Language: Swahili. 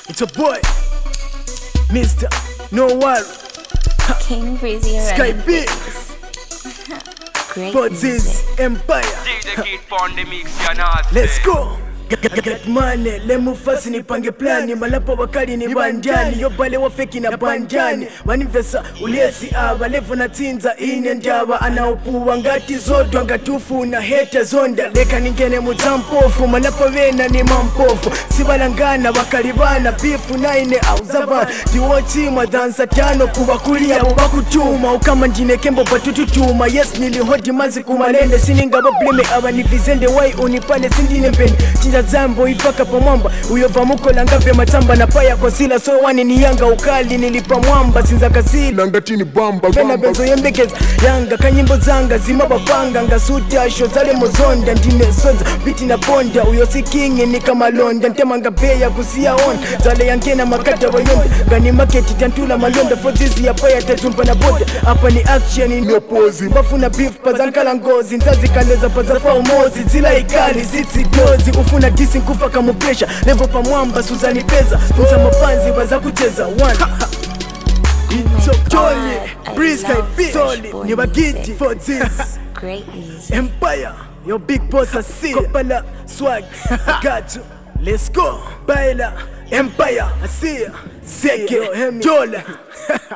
It's a boy, Mr. No Worry, King Breezy and Sky running Big, things. Great for music. this empire. DJ Kid on the mix, you know. Let's go. Get, get, get money, lemufasi nipange plani malapo wakali ni banjani yobale wafeki na banjani manivesa uliesi aba levo na tinza ine ndaba anaopuwa ngati zodwa ngatufuna heta zonda leka ningene muzampofu malapo bena ni mampofu sibalangana bakalibana bifu naine auzavana ndiwochimwa dhansa tano kubakulia bubakutuma ukama njinekembo batututuma yes nilihodi mazi kumalende siningaba bleme abanivizende wai unipale sindine mpende chinja zambo ifaka pamwamba uyova mukola ngape matamba na paya kosila so wani ni yanga ukali nilipa mwamba sinza kasila ngatini bamba pena bamba benzo yembekeza yanga kanyimbo zanga zimabapanga ngasutasho zale muzonda ndine sonza biti na ponda uyo sikingi nikamalonda ntemanga beya kusiyaona zale yankena makata wayonda ngani maketi tantula malonda fozizi yapaya tatumpa na boda apa ni action Nyopozi. bafuna beef pazankala ngozi nzazikaleza pazafa umozi zila ikali zitsidozi ufuna disi nkufa kamupesha levo pamwamba suzani peza funza mafanzi waza kucheza one It's a jolly, breeze like big, solid, boy ni bagiti music. for this Great music. empire. Your big boss I see Kopala swag, I got you. Let's go, Baila, empire, I see ya. Seke, Jola.